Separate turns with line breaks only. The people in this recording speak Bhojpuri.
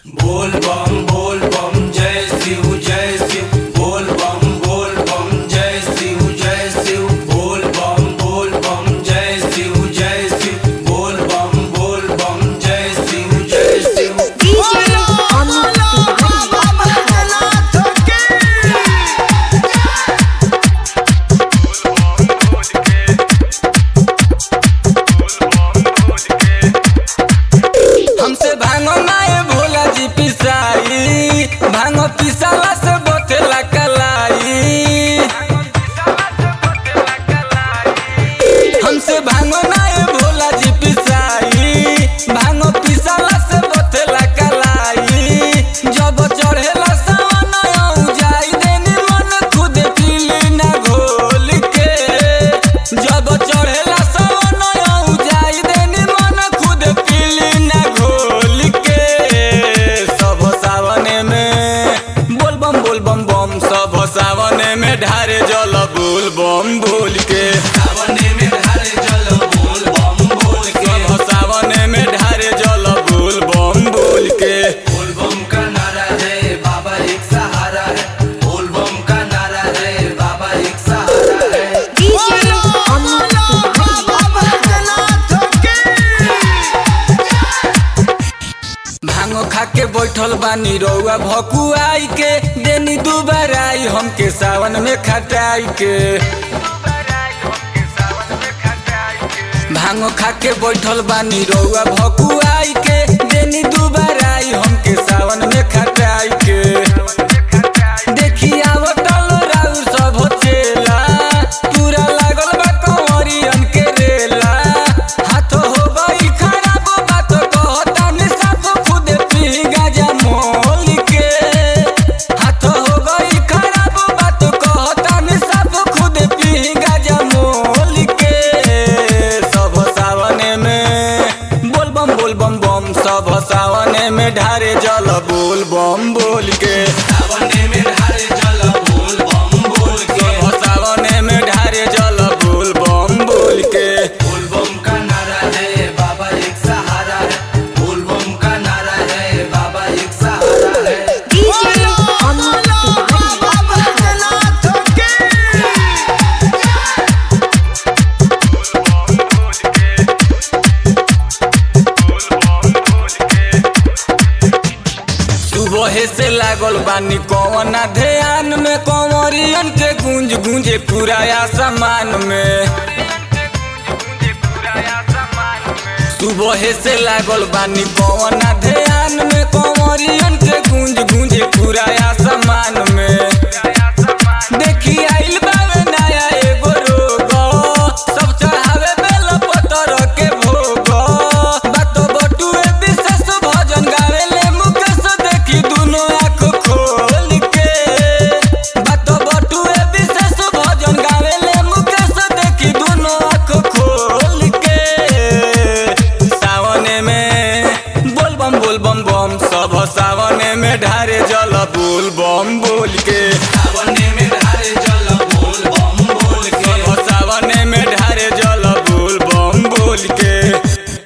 बोल बम बोल बम जय शिव जय शिव बोल बम बोल बम जय शिव जय शिव बोल बम बोल बम जय शिव जय शिव बोल बम बोल बम जय शिव जय शिव
DJ Amit
हमसे भांगो नाए भोला जी पिसाई भांगो पिसाला से बोतेला कलाई हमसे भांगो नाए भोला जी पिसाई भांगो पिसाला से बोतेला कलाई जब चढ़ेला सावन आऊ जाई देनी मन खुद पीली ना घोल के जब चढ़ेला सावन आऊ जाई देनी मन खुद पीली ना घोल के सब सावने में बोल बम बोल बम बम सब सावने में ढारे जल बोल बम बोल के
सावने में ढारे जल बोल बम बोल के
सब सावने में ढारे जल बोल बम बोल के
बोल बम का नारा है बाबा एक सहारा है बोल बम का नारा है बाबा एक सहारा है
DJ Amit
भांगो खा के बैठल बानी रउआ भकुआई के देनी दुबाराई हमके सावन में खटाई के भांगो खा के बैठल बानी रउआ भकुआई के देनी दुबाराई हमके सावन में खटाई के देखी आवतल राउ सब चेला पूरा लागल बा कंवरियन के रेला हाथ हो गई खराब बात कहतानी सब खुद पी गाजा मोल के हाथ हो गई खराब बात कहतानी सब खुद पी गाजा मोल के सब सावने में बोल बम बोल बम बम सब सावने में ढारे जल बोल बम बोल के
सावने में ढारे जल बोल बम बोल के
सब सावने में ढारे जल बोल बम बोल के
बोल बम का नारा है बाबा एक सहारा है बोल बम का नारा है बाबा एक सहारा है
DJ Amit
सुबह से लागल बानी कौन ध्यान में कंवरियन के गूंज गूंजे पूरा आसमान में सुबह से लागल बानी कौन ध्यान में कंवरियन के गूंज गूंजे पूरा आसमान में देखी आइल बावे नया एगो रोग सब चढ़ावे बेल पतर के भोग बात बटुए विशेष भजन गावेले मुकेश देखी दुनो आँख खोल के बात बटुए विशेष भजन गावेले मुकेश देखी दुनो आँख खोल के सावने में बोल बम बोल बम बम सब सावने में ढारे जल बोल बम बोल के